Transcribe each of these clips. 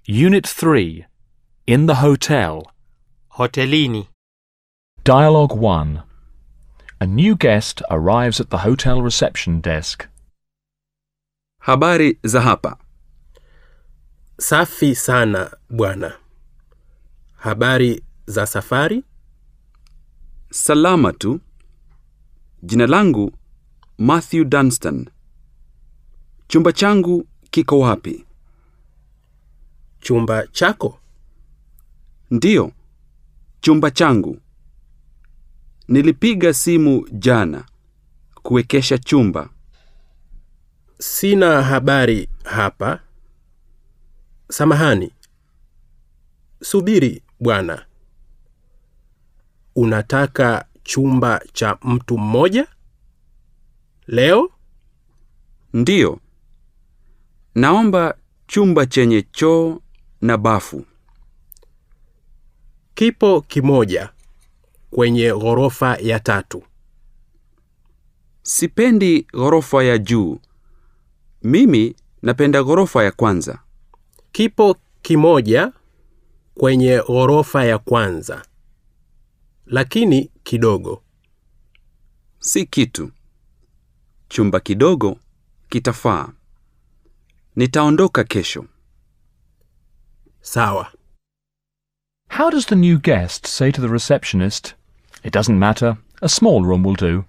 Unit 3. In the hotel. Hotelini. Dialogue 1. A new guest arrives at the hotel reception desk. Habari za hapa. Safi sana bwana. Habari za safari? Salama tu. Jina langu Matthew Dunstan. Chumba changu kiko wapi? Chumba chako? Ndiyo, chumba changu. Nilipiga simu jana kuwekesha chumba. Sina habari hapa. Samahani. Subiri bwana. Unataka chumba cha mtu mmoja? Leo? Ndiyo. Naomba chumba chenye choo na bafu. Kipo kimoja kwenye ghorofa ya tatu. Sipendi ghorofa ya juu. Mimi napenda ghorofa ya kwanza. Kipo kimoja kwenye ghorofa ya kwanza, lakini kidogo. Si kitu. Chumba kidogo kitafaa. Nitaondoka kesho. Sawa. How does the new guest say to the receptionist, It doesn't matter, a small room will do?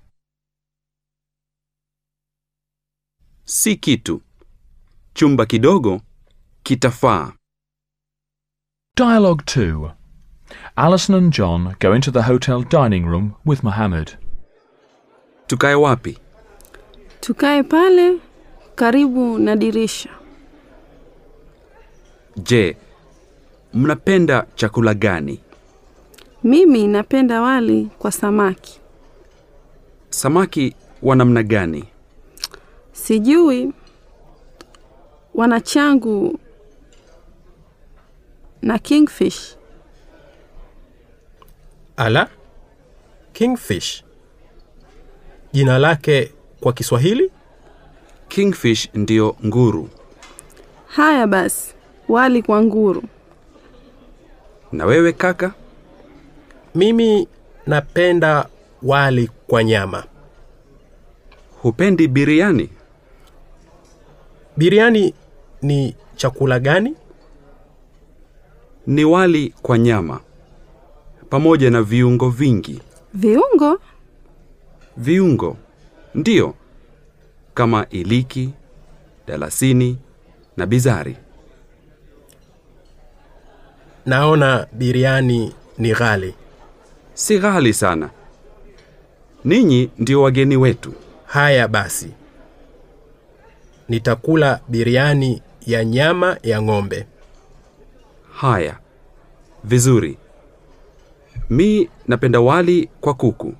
Si kitu. Chumba kidogo kitafaa. Dialogue 2. Alison and John go into the hotel dining room with Mohammed. Tukae wapi? Tukae pale karibu na dirisha. Je, mnapenda chakula gani? Mimi napenda wali kwa samaki. Samaki wa namna gani? Sijui wanachangu na kingfish. Ala, kingfish. Jina lake kwa Kiswahili? Kingfish ndiyo nguru. Haya basi, wali kwa nguru. Na wewe kaka? Mimi napenda wali kwa nyama. Hupendi biriani? Biriani ni chakula gani? Ni wali kwa nyama pamoja na viungo vingi. Viungo? Viungo ndiyo, kama iliki, dalasini na bizari. Naona biriani ni ghali. Si ghali sana. Ninyi ndio wageni wetu. Haya basi, nitakula biriani ya nyama ya ng'ombe. Haya, vizuri. Mi napenda wali kwa kuku.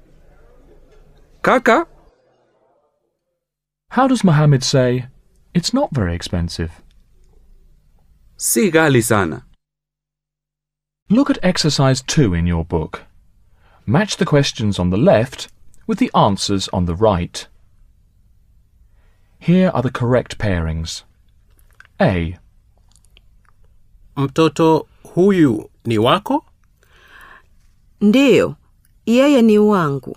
Kaka, How does Mohammed say, It's not very expensive? si ghali sana. Look at exercise 2 in your book. Match the questions on the left with the answers on the right. Here are the correct pairings. A. Mtoto huyu ni wako? Ndiyo, yeye ni wangu.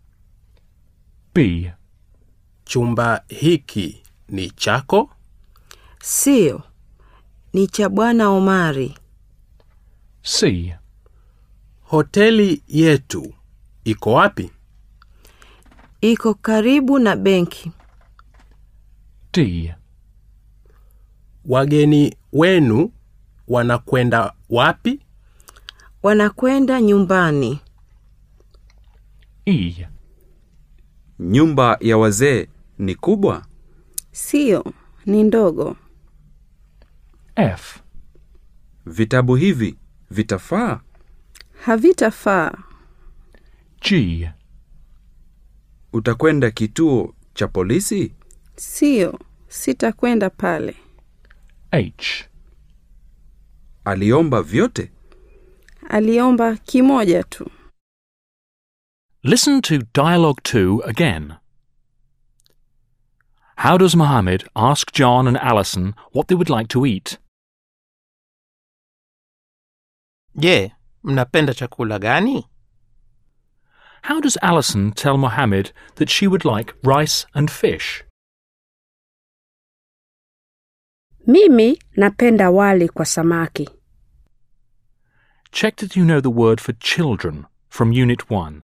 B. Chumba hiki ni chako? Siyo, ni cha Bwana Omari. C. Hoteli yetu iko wapi? Iko karibu na benki. D. Wageni wenu wanakwenda wapi? Wanakwenda nyumbani. E. Nyumba ya wazee ni kubwa? Sio, ni ndogo. F. Vitabu hivi vitafaa? Havitafaa. G. Utakwenda kituo cha polisi? Sio, sitakwenda pale. H. Aliomba vyote? Aliomba kimoja tu. Listen to Dialogue 2 again. How does Mohammed ask John and Alison what they would like to eat? Je, mnapenda chakula gani? How does Alison tell Mohammed that she would like rice and fish? Mimi napenda wali kwa samaki. Check that you know the word for children from Unit 1.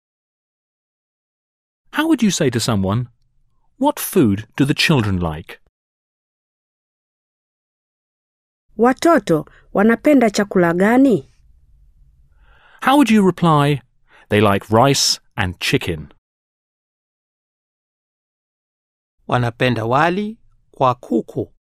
How would you say to someone, What food do the children like? Watoto wanapenda chakula gani? How would you reply, They like rice and chicken? Wanapenda wali kwa kuku.